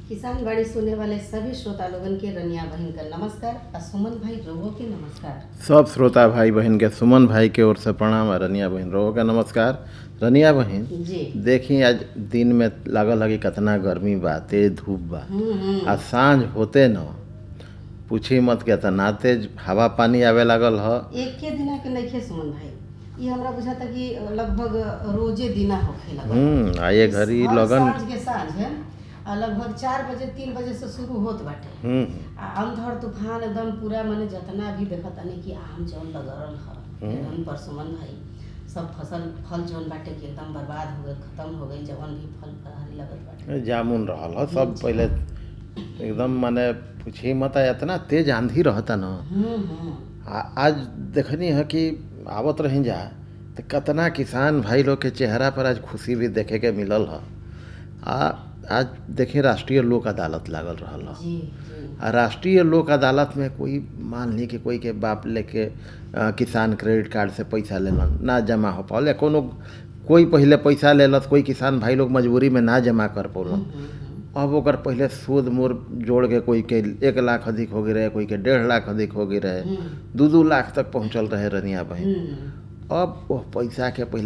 किसान बाड़ी सुने वाले सभी श्रोता लोगन के रनिया बहन का नमस्कार और सुमन भाई रोगो के नमस्कार सब श्रोता भाई बहन के सुमन भाई के ओर से प्रणाम और रनिया बहन रोहो का नमस्कार रनिया बहन जी देखी आज दिन में लागल है कि कितना गर्मी बा तेज धूप बा हम्म हम्म आ सांझ होते न पूछी मत के तना तेज हवा पानी आवे लागल ह एक के दिना के नइखे सुमन भाई ये हमरा बुझाता कि लगभग रोजे दिना होखे लगा हम्म आ ये घड़ी हर लगन साँझ के साँझ है आ लगभग चार बजे तीन बजे से शुरू होत बाटे हम्म आ अंधड़ तूफान एकदम पूरा माने जितना भी देखत तानी कि आम जौन लगरल ह एकदम परसुमन भाई सब फसल फल जौन बाटे कि एकदम बर्बाद हो गए खत्म हो गई जवन भी फल फलहारी लगत बाटे जामुन रहल ह सब पहले एकदम माने पूछी मत आ इतना तेज आंधी रहता न हम्म हम्म आ आज देखनी है कि आवत रही जा तो कितना किसान भाई लोग के चेहरा पर आज खुशी भी देखे के मिलल ह आ आज देखी राष्ट्रीय लोक अदालत लागल रहल ह जी जी आ राष्ट्रीय लोक अदालत में कोई मान ली कि कोई के बाप लेके अ, किसान क्रेडिट कार्ड से पैसा लेलन ना जमा हो पाओल या कोनो कोई पहले पैसा लेलत कोई किसान भाई लोग मजबूरी में ना जमा कर पौलन हम्म, हम्म, अब ओकर पहले सूद मूर जोड़ के कोई के एक लाख अधिक हो गई रहे कोई के डेढ़ लाख अधिक हो गई रहे हम्म, दू दू लाख तक पहुँचल रहे रनिया बहन हम्म, अब वो पैसा के पहले